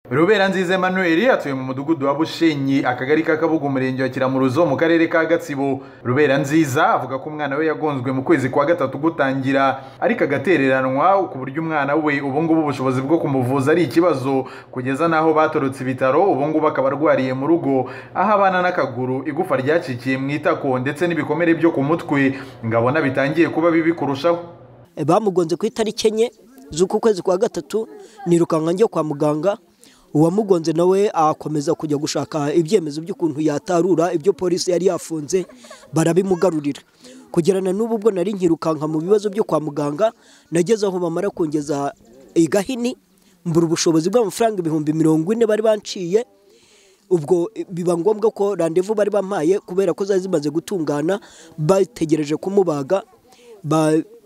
rubera nziza emmanuel atuye mu mudugudu wa bushenyi akagari ka kabuga umurenge wa kiramuruzo mu karere ka gatsibo rubera nziza avuga ko umwana we yagonzwe mu kwezi kwa gatatu gutangira ariko agatereranwa ku buryo umwana we ubungubu ubushobozi bwo kumuvuza ari ikibazo kugeza n'aho batorotse ibitaro ubungubu akaba arwariye mu rugo aho abana n'akaguru igufa ryacikiye mu itako ndetse n'ibikomere byo ku mutwe ngabona bitangiye kuba bibi kurushaho bamugonze ku itariki enye z'uku kwezi kwa gatatu nirukanka njye kwa muganga uwamugonze nawe akomeza kujya gushaka ibyemezo by'ukuntu yatarura ibyo polisi yari yafunze barabimugarurira kugerana n'ubu bwo nari nkirukanka mu bibazo byo kwa muganga nageze aho bamara kongeza igahini mbura ubushobozi bw'amafaranga ibihumbi mirongo ine bari banciye ubwo biba ngombwa ko randevu bari bampaye kubera ko zari zimaze gutungana bategereje kumubaga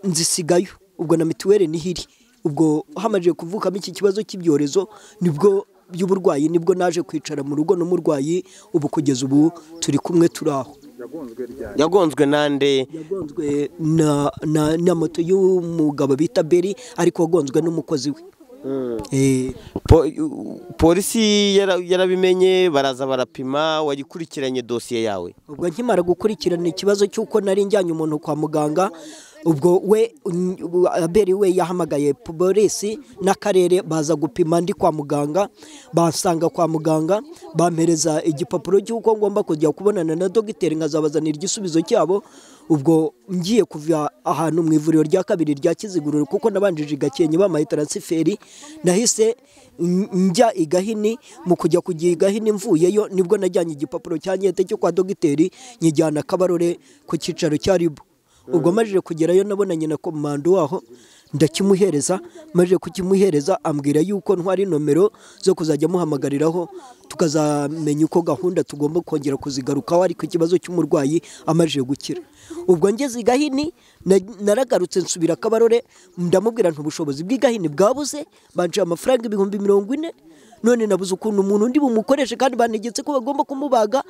nzisigayo ubwo na mituweli niho iri ubwo hamaze kuvukamo iki kibazo cy'ibyorezo nibwo by'uburwayi nibwo naje kwicara mu rugo n'umurwayi ubu kugeza ubu turi kumwe turi aho yagonzwe nande yagonzwe na moto y'umugabo bita beri ariko wagonzwe n'umukozi we polisi yarabimenye baraza barapima wagikurikiranye dosiye yawe ubwo nkimara gukurikirana ikibazo cy'uko nari njyanye umuntu kwa muganga ubwo we aberi we yahamagaye polisi n'akarere baza gupima ndi kwa muganga basanga kwa muganga bampereza igipapuro cy'uko ngomba kujya kubonana na dogiteri nkazabazanira igisubizo cyabo ubwo ngiye kuva ahantu mu ivuriro rya kabiri rya kiziguriro kuko nabanjije gakenke bamaye taransiferi nahise njya igahini mu kujya kujya igahini mvuyeyo nibwo najyanye igipapuro cya nyete cyo kwa dogiteri nyijyana kabarore ku cyicaro cya ribu ubwo amajije kugerayo nabonanye na komando waho ndakimuhereza amajije kukimuhereza ambwira yuko ntwari nomero zo kuzajya amuhamagariraho tukazamenya uko gahunda tugomba kongera kuzigarukaho ariko ikibazo cy'umurwayi amajije gukira ubwo ngeze igahini naragarutse nsubira kabarore ndamubwira ubushobozi bw'igahini bwabuze banciye amafaranga ibihumbi mirongo ine none nabuze ukuntu umuntu undi bumukoreshe kandi banegetse ko bagomba kumubaga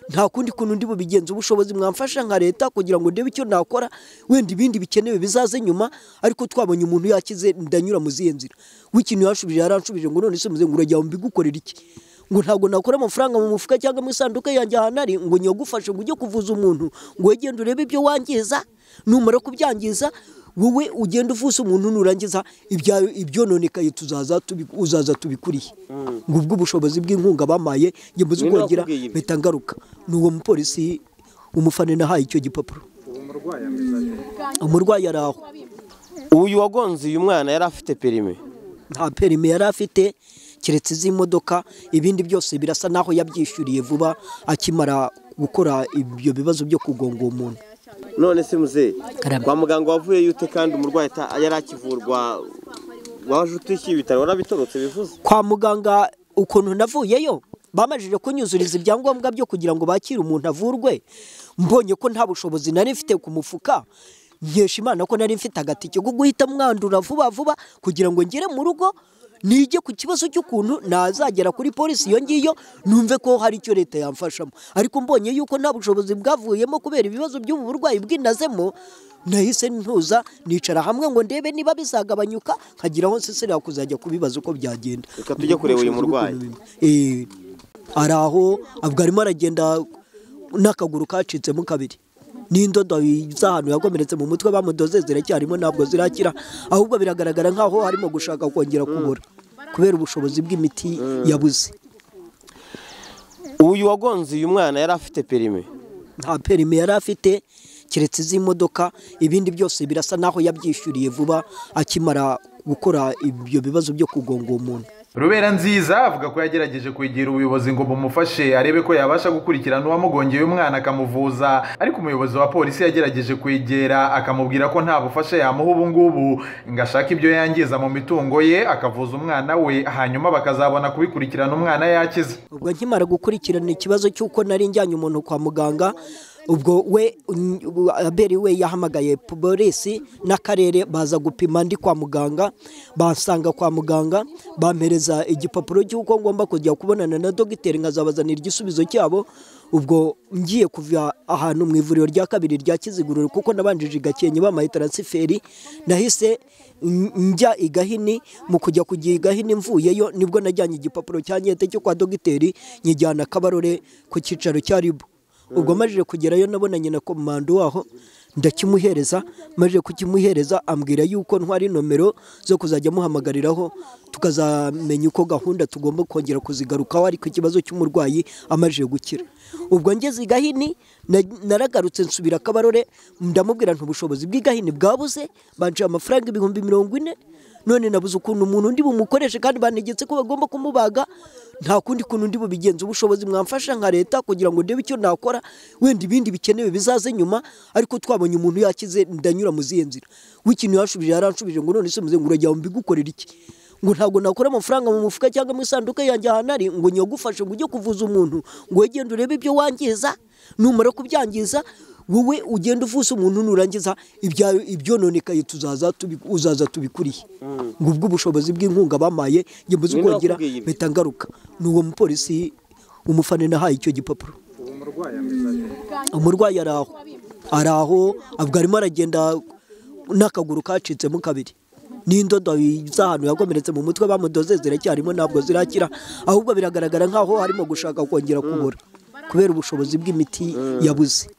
nta kundi kuntu undi bubigenza ubushobozi mwamfasha nka leta kugira ngo ndebe icyo nakora wenda ibindi bikenewe bizaze nyuma ariko twabonye umuntu yakize ndanyura mu zihe nzira w'ikintu yanshubije yaranshubije ngo none se muzengu urajya mbigukorera iki ngo ntabwo nakora amafaranga mu mufuka cyangwa mu isanduka yanjye ahantu ari ngo nyagufashe ngo ujye kuvuza umuntu ngo wegende urebe ibyo wangiza numara kubyangiza wowe ugenda uvuze umuntu nurangiza ibyononekaye tuzaza uzaza tubikuriye ngo ubwo ubushobozi bw'inkunga bamaye njye mbuze kongera mpita ngaruka ni uwo mupolisi umufane nahaye icyo gipapuro umurwayi ari aho uyu wagonze uyu mwana yari afite perime nta perime yari afite keretse iz'imodoka ibindi byose birasa n'aho yabyishyuriye vuba akimara gukora ibyo bibazo byo kugonga uwo muntu none se muzehe kwa muganga wavuye yute kandi umurwayi yari akivurwa waje utishyuye ibitaro warabitorotse bivuze kwa muganga ukuntu navuyeyo bamajije kunyuzuriza ibyangombwa byo kugira ngo bakire umuntu avurwe mbonye ko nta bushobozi nari mfite ku mufuka nkesha imana ko nari mfite agatike ko guhita mwandura vuba vuba kugira ngo ngere mu rugo nige ku kibazo cy'ukuntu nazagera kuri polisi iyo ngiyo numve ko hari icyo leta yamfashamo ariko mbonye yuko nta bushobozi bwavuyemo kubera ibibazo by'ubu burwayi bw'inazemo nahise ntuza nicara hamwe ngo ndebe niba bizagabanyuka nkagira aho nsisira kuzajya kubibaza uko byagenda reka tujye kureba uyu murwayi ari aho abwo arimo aragenda n'akaguru kacitsemo kabiri n'indodo z'ahantu yagomeretse mu mutwe bamudoze ziracyarimo ntabwo zirakira ahubwo biragaragara nk'aho harimo gushaka kongera kubura kubera ubushobozi bw'imiti yabuze uyu wagonze uyu mwana yari afite perime nta perime yari afite keretse iz'imodoka ibindi byose birasa n'aho yabyishyuriye vuba akimara gukora ibyo bibazo byo kugonga uwo muntu rubera nziza avuga ko yagerageje kwegera ubuyobozi ngo bumufashe arebe ko yabasha gukurikirana uwamugongeye umwana akamuvuza ariko umuyobozi wa polisi yagerageje kwegera akamubwira ko nta bufasha yamuha ubu ngubu ngo ashake ibyo yangiza mu mitungo ye akavuza umwana we hanyuma bakazabona kubikurikirana umwana yakize ubwo nkimara gukurikirana ikibazo cy'uko nari njyanye umuntu kwa muganga ubwo we aberi we yahamagaye polisi n'akarere baza gupima ndi kwa muganga basanga kwa muganga bampereza igipapuro cy'uko ngomba kujya kubonana na dogiteri nkazabazanira igisubizo cyabo ubwo ngiye kuva ahantu mu ivuriro rya kabiri rya kiziguriro kuko nabanjije gakenke bamaye taransiferi nahise njya i gahini mu kujya kujya i gahini mvuyeyo nibwo najyanye igipapuro cya nyete cyo kwa dogiteri nyijyana kabarore ku cyicaro cya ribu ubwo majije kugerayo nabonanye na komando waho ndakimuhereza maze kukimuhereza ambwira yuko ntwari nomero zo kuzajya amuhamagariraho tukazamenya uko gahunda tugomba kongera kuzigarukaho ariko ikibazo cy'umurwayi amaze gukira ubwo ngeze i gahini naragarutse nsubira kabarore ndamubwira ubushobozi bw'igahini bwabuze banciye amafaranga ibihumbi mirongo ine none nabuze ukuntu umuntu undi bumukoreshe kandi banegetse ko bagomba kumubaga nta kundi kuntu undi bubigenza ubushobozi mwamfasha nka leta kugira ngo ndebe icyo nakora wenda ibindi bikenewe bizaze nyuma ariko twabonye umuntu yakize ndanyura mu zihe nzira w'ikintu yanshubije yaranshubije ngo none se muzengu urajyaho mbigukorera iki ngo ntabwo nakora amafaranga mu mufuka cyangwa mu isanduku yanjye ahantu ari ngo nyagufashe ngo ujye kuvuza umuntu ngo wegende urebe ibyo wangiza numara kubyangiza wowe ugenda uvuza umuntu nurangiza ibyononekaye uzaza tubikuriye ngo ubwo ubushobozi bw'inkunga bamaye njye muzi kongera mpita ngaruka ni uwo mupolisi umufana nahaye icyo gipapuro umurwayi ari aho ari aho avuga arimo aragenda n'akaguru kacitsemo kabiri n'indodo z'ahantu yakomeretse mu mutwe bamudoze ziracyarimo ntabwo zirakira ahubwo biragaragara nk'aho harimo gushaka kongera kubura kubera ubushobozi bw'imiti yabuze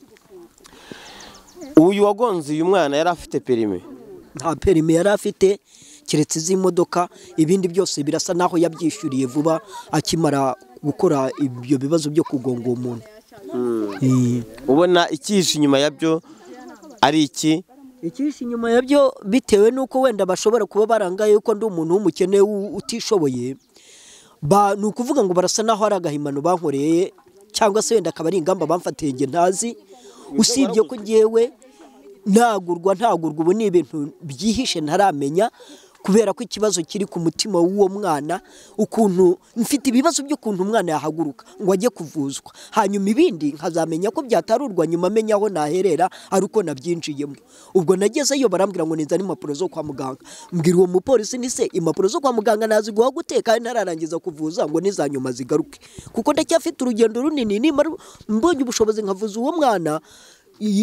uyu wagonze uyu mwana yari afite perime nta perime yari afite keretse iz'imodoka ibindi byose birasa n'aho yabyishyuriye vuba akimara gukora ibyo bibazo byo kugonga uwo muntu ubona ikihishe inyuma yabyo ari iki ikihishe inyuma yabyo bitewe n'uko wenda bashobora kuba barangaye yuko ndi umuntu w'umukene utishoboye ni ukuvuga ngo barasa n'aho ari agahimano bankoreye cyangwa se wenda akaba ari ingamba bamfatiye njye ntazi usibye ko ngewe ntagurwa ntagurwa ubu ni ibintu byihishe ntaramenya kubera ko ikibazo kiri ku mutima w'uwo mwana ukuntu mfite ibibazo by'ukuntu umwana yahaguruka ngo ajye kuvuzwa hanyuma ibindi nkazamenya ko byatarurwa nyuma amenya aho naherera ari uko nabyinjiyemo ubwo nagezeyo barambwira ngo nizane impapuro zo kwa muganga mbwira uwo mupolisi ni se impapuro zo kwa muganga naziguha guteka ntararangiza kuvuza ngo nizanyuma zigaruke kuko ndacyafite urugendo runini nimara mbonye ubushobozi nkavuza uwo mwana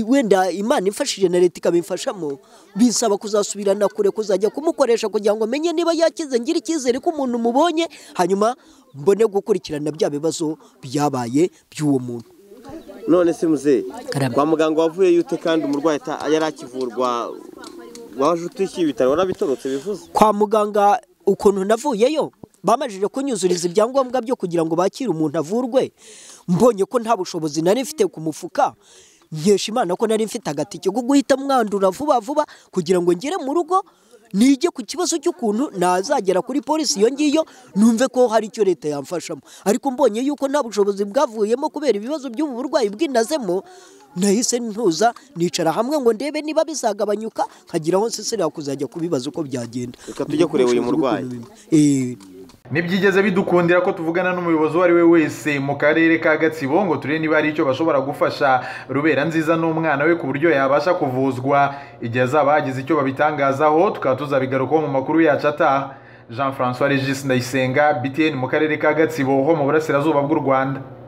wenda imana ifashije na leta ikabimfashamo bisaba kuzasubirana kure kuzajya kumukoresha kugira ngo amenye niba yakize ngira icyizere ko umuntu mubonye hanyuma mbone gukurikirana bya bibazo byabaye by'uwo muntu none se muze kwa muganga wavuyeyo ute kandi umurwayi yari akivurwa waje utishyuye ibitaro warabitorotse bivuze kwa muganga ukuntu navuyeyo bamajije kunyuzuriza ibyangombwa byo kugira ngo bakire umuntu avurwe mbonye ko nta bushobozi nari mfite ku mufuka nkesha imana ko nari mfite agatike ko guhita mwandura vuba vuba kugira ngo ngere mu rugo nige ku kibazo cy'ukuntu nazagera kuri polisi iyo ngiyo numve ko hari icyo leta yamfashamo ariko mbonye yuko nta bushobozi bwavuyemo kubera ibibazo by'ubu burwayi bwinazemo nahise ntuza nicara hamwe ngo ndebe niba bizagabanyuka nkagira aho nsesera kuzajya kubibaza uko byagenda reka tujye kureba uyu murwayi ntibyigeze bidukundira ko tuvugana n'umuyobozi uwo ari we wese mu karere ka gatsibo ngo turebe niba hari icyo bashobora gufasha rubera nziza n'umwana we ku buryo yabasha kuvuzwa igihe azaba hagize icyo babitangazaho tukaba tuzabigarukaho mu makuru yacu ataha jean francois regis ndayisenga btn mu karere ka gatsibo ho mu burasirazuba bw'u rwanda